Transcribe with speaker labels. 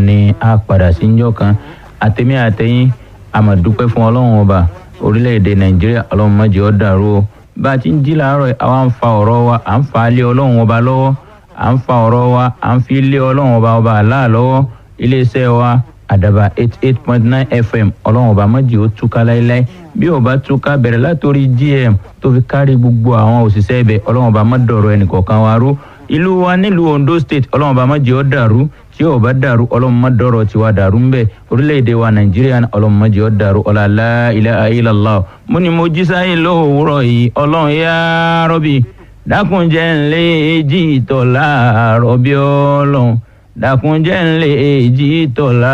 Speaker 1: ni a padà sí njọ́ kan àtẹ̀mí àtẹ̀yìn àmàdúpẹ́ fún ọlọ́run ọba orílẹ̀-èdè nàìjíríà ọlọ́run má jẹ́ ó dàrú o bá a ti ń jí làárọ̀ yìí àwa ń fa ọ̀rọ̀ wa à ń fa lé ọlọ́run ọba lọ́wọ́ à ń fa ọ̀rọ̀ wa à ń fi lé ọlọ́run ọba ọba àlá lọ́wọ́ iléeṣẹ́ wa àdàbà eight eight point nine fm ọlọ́run ọba má jẹ́ ó túká láéláé bí ó bá túká bẹ̀rẹ̀ látòrí gm tó fi kárí gbogbo àwọn òṣìṣẹ́ ibẹ̀ ọlọ́run ọba má dọ̀rọ̀ ẹnìkọ̀ọ̀kan wa rú ìlú wa nílùú ondo state ọlọ́run ọba má jẹ́ ó dàrú tí ó bá dàrú ọlọ́run má dọ̀rọ̀ tiwa dàrú ń bẹ̀ orílẹ̀-èdè wa nàìjíríà ọlọ́run má jẹ́ ó dàrú ọ̀làlá ilaha illallah mo ní mo jí sáyé lówùúrọ̀ yìí ọlọ́run yá rọ́bì dákunjẹ́ ńlẹ́ èjì ìtọ̀ láàárọ̀ bí ọlọ́run dákunjẹ́ ńlẹ́ èjì ìtọ̀ láàárọ̀.